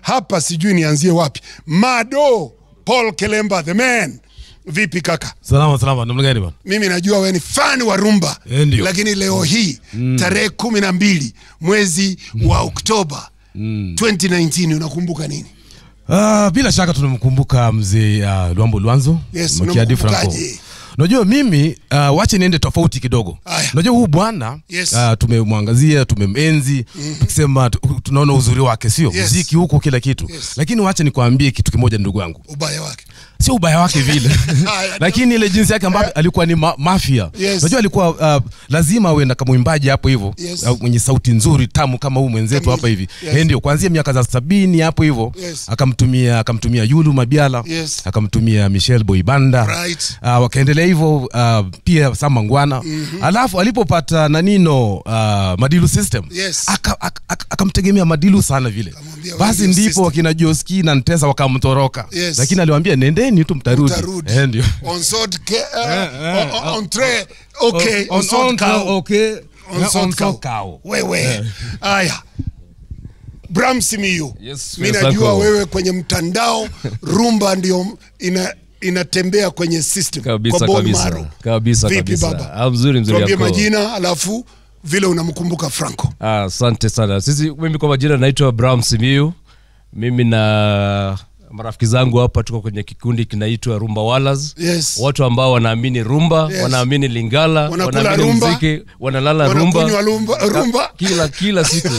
hapa sijui nianzie wapi. Mado Paul Kelemba the man, vipi kaka? Salama salama, namna gani bwana? Mimi najua wewe ni fan wa rumba Eh, ndio. lakini leo hii tarehe kumi na mbili mwezi wa Oktoba 2019 unakumbuka nini? Ah, bila shaka tunamkumbuka mzee uh, Luambo Lwanzo Yes, Makiadi Franco. unamkumbukaje? Unajua mimi uh, wache niende tofauti kidogo. Aya. Unajua huu bwana Yes. uh, tumemwangazia, tumemwenzi, tukisema tu- tunaona uzuri wake, sio Yes. muziki huko kila kitu. Yes. Lakini wache nikwambie kitu kimoja ndugu yangu. Ubaya wake Sio ubaya wake vile. Haya, Lakini ile jinsi yake ambavyo alikuwa ni ma mafia. Yes. Unajua alikuwa uh, lazima awe na kama mwimbaji hapo hivyo Yes. uh, mwenye sauti nzuri tamu kama huu mwenzetu Kamili. hapa hivi. Yes. Yes. Ndio kuanzia miaka za sabini hapo hivyo Yes. akamtumia akamtumia Yulu Mabiala Yes. akamtumia Michelle Boibanda Right. uh, wakaendelea hivyo uh, pia Sam Mangwana mm-hmm. alafu alipopata nanino uh, Madilu System Yes. aka- aka- aka- akamtegemea Madilu sana vile Akamwambia basi Madilu ndipo System. wakina Joski na Ntesa wakamtoroka Yes. lakini aliwaambia nendeni tu mtarudi Utarudi. Eh, ndio on sort ke, uh, Eh, eh, on, on, on tray okay on, On- sort on- cow okay. on Eh, sort on cow. sort cow. wewe haya Bram Simiyu Yes, mi yes, najua uncle. wewe kwenye mtandao rumba ndio ina inatembea kwenye system kabisa kwa bone kabisa marrow. kabisa Vipi kabisa baba? Ah, mzuri mzuri tuambie yako. majina alafu vile unamkumbuka Franco Ah, asante sana sisi mimi kwa majina naitwa Bram Simiu mimi na marafiki zangu hapa tuko kwenye kikundi kinaitwa Rumba Wallers Yes. watu ambao wanaamini rumba Yes. wanaamini lingala Wanakula wanaamini rumba. muziki wanalala wanakunywa rumba rumba, rumba. kila kila siku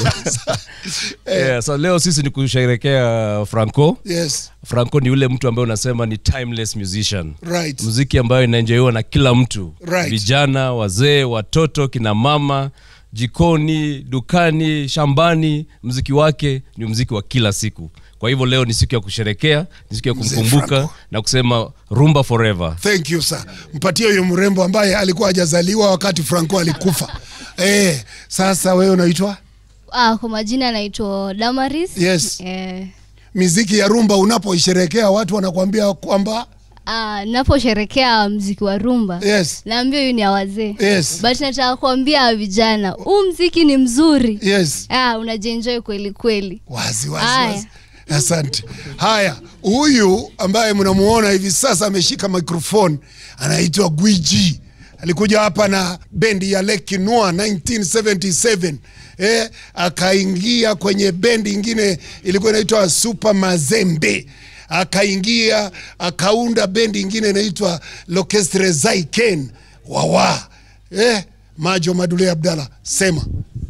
yeah, so leo sisi ni kusherekea Franco yes Franco ni yule mtu ambaye unasema ni timeless musician right muziki ambayo inaenjoiwa na kila mtu Right. vijana wazee watoto kina mama jikoni dukani shambani mziki wake ni mziki wa kila siku kwa hivyo leo ni siku ya kusherekea ni siku ya Mzee kumkumbuka Franco. na kusema rumba forever thank you sir mpatie huyo mrembo ambaye alikuwa hajazaliwa wakati Franco alikufa eh sasa wewe unaitwa Ah, kwa majina naitwa Damaris. Yes. Eh, miziki ya rumba unapoisherekea watu wanakuambia kwamba ah, naposherekea mziki wa rumba yes naambia huyu ni ya wazee Yes. but nataka kuambia vijana huu mziki ni mzuri yes ah, unajienjoy kweli kweli wazi wazi, Haya. wazi. asante haya huyu ambaye mnamuona hivi sasa ameshika microphone anaitwa gwiji alikuja hapa na bendi ya lekinua 1977 eh, akaingia kwenye bendi ingine ilikuwa inaitwa super mazembe akaingia akaunda bendi ingine inaitwa lokestre zaiken wawa eh, majo madule abdallah sema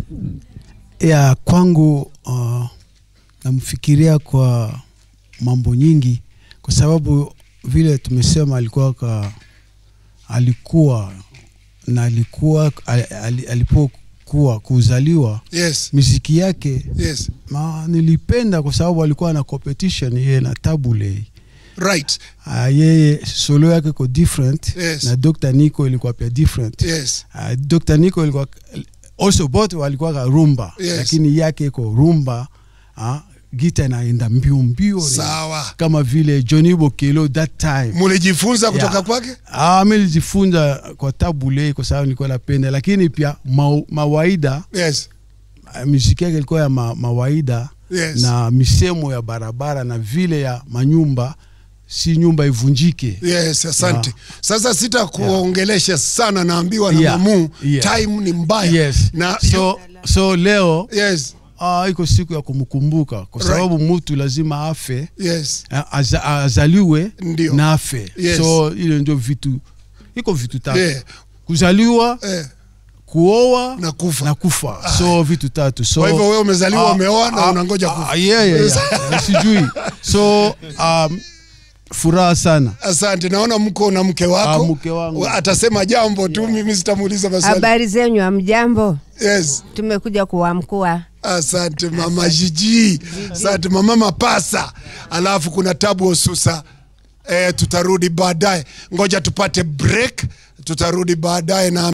ya kwangu uh, namfikiria kwa mambo nyingi kwa sababu vile tumesema alikuwa ka, alikuwa na alikuwa al, al, alipokuwa kuzaliwa yes miziki yake yes ma, nilipenda kwa sababu alikuwa na competition yeye na tabule right uh, yeye solo yake iko different Yes. na Dr. Nico ilikuwa pia different yes uh, Dr. Nico ilikuwa also both walikuwa ka rumba Yes. lakini yake iko rumba uh, gita inaenda mbio mbio ni sawa kama vile Johnny Bokelo that time mulijifunza kutoka Yeah. kwake Ah, mi nilijifunza kwa tabule kwa sababu nilikuwa napenda, lakini pia ma, mawaida yes ah, muziki yake ilikuwa ya ma, mawaida Yes. na misemo ya barabara na vile ya manyumba, si nyumba ivunjike. yes asante Yeah. sasa sita kuongelesha sana naambiwa na Yeah. mamu Yeah. time ni mbaya Yes. na so, so leo yes ah, iko siku ya kumkumbuka kwa Right. sababu mtu lazima afe yes ah, aza, azaliwe Ndio. na afe Yes. so ile ndio vitu iko vitu tatu Yeah. kuzaliwa eh, kuoa Na kufa. na kufa so vitu tatu so Kwa hivyo wewe umezaliwa, Ah, umeoa na ah, unangoja ah, kufa. yeah, yeah, yeah. sijui so um, furaha sana asante naona mko na mke wako Ah, mke wangu. atasema jambo tu mimi sitamuuliza maswali Habari zenyu, amjambo? yes Tumekuja kuwamkua. asante mama jiji asante mama mapasa alafu kuna tabu osusa eh, tutarudi baadaye ngoja tupate break tutarudi baadaye na